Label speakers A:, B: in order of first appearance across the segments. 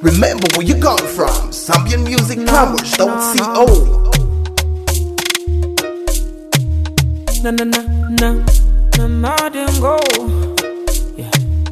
A: Remember where you come from. Zambian Music Plumbers, don't see old.
B: na na na na na modern go. Yeah.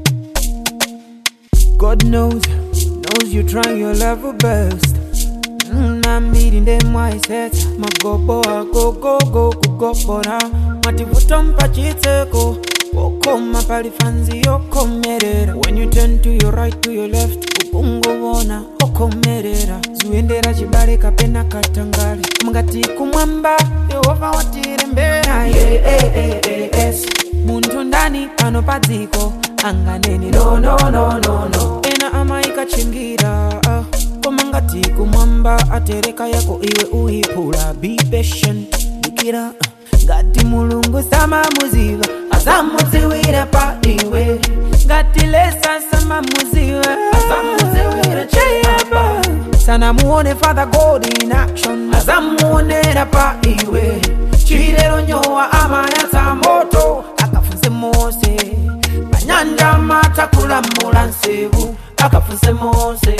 B: God knows, knows you try your level best. Mm, I'm meeting them wise heads. My go boy, go go go go go bora. Mativuta mpachiteko. Wokoma pali fanzi yokomerera. When you turn to your right to your left, ukungovona okomerera. Zuendera chibale kapena katangale. Mungati kumwamba, Yehova watirembera. Yeah, yeah, yeah, yeah, yes. Muntu ndani pano padziko anganeni no no no no no. Ena amaikachingira. ah. koma ngati kumwamba atereka yako iwe uiphula be patient dikira uh, ngati mulungu samamuziva asamudziwira pa iwe ngati lesa samamuziva asamudziwira cheyapa sanamuone father god in action asamuonera pa iwe chilero nyowa amayatsa moto akafunse mose panyanja matakulamula nsevu akafunse mose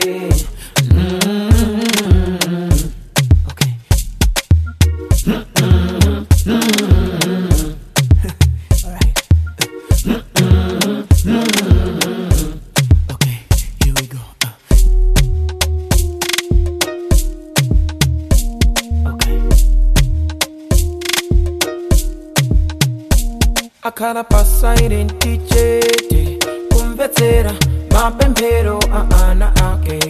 B: Mm. Okay. All right. Okay, here we go. Uh. Okay. akhala pasairenti chete kumvetsera mapemphero a ana ake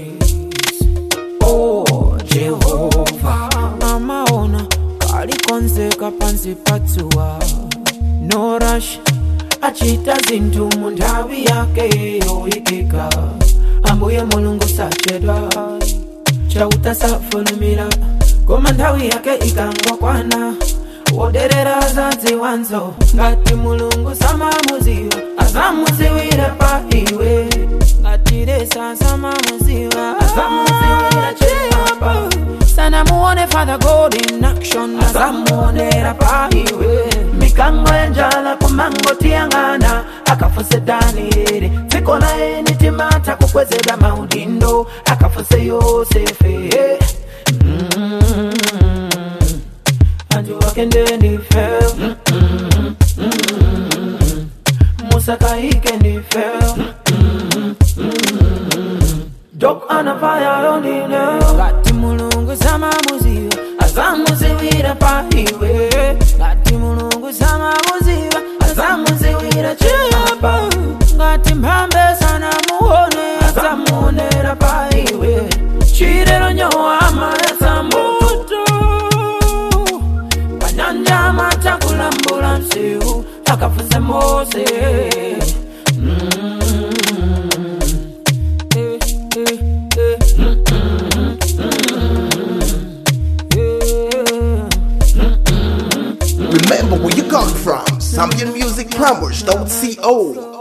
B: oh jehova amaona kalikonzeka pansi patsuwa no rush achita zinthu mu nthawi yake yoyikika ambuye mulungu sachedwa chauta safulumira koma nthawi yake ikangokwana woderera zadziwanzo ngati mulungu samamuziwa azamuziwira pa iwe ngati lesa samamuziwa azamuziwira chiyapa sanamuone father god in action azamuonera pa iwe mikango yanjala kumangotiyang'ana akafuse danieli dziko laye nitimata kukwezedwa maudindo akafuse yosefe mm antu wake ndenife musakaike ndife dok anafaya yondine ngati mulungu samamuziva azamuziwira pa iwe ngati mulungu samamuziva azamuziwira chiyapa ngati mphambe sanamuone azamuonera pa iwe chilero nyowa amayatsa moto panyanja matakulambula msiu akafunse mose Mm. Eh, eh, eh. Mm, mm, mm. Yeah.
A: Remember where you come from. Zambian Music Plumbers, don't see old.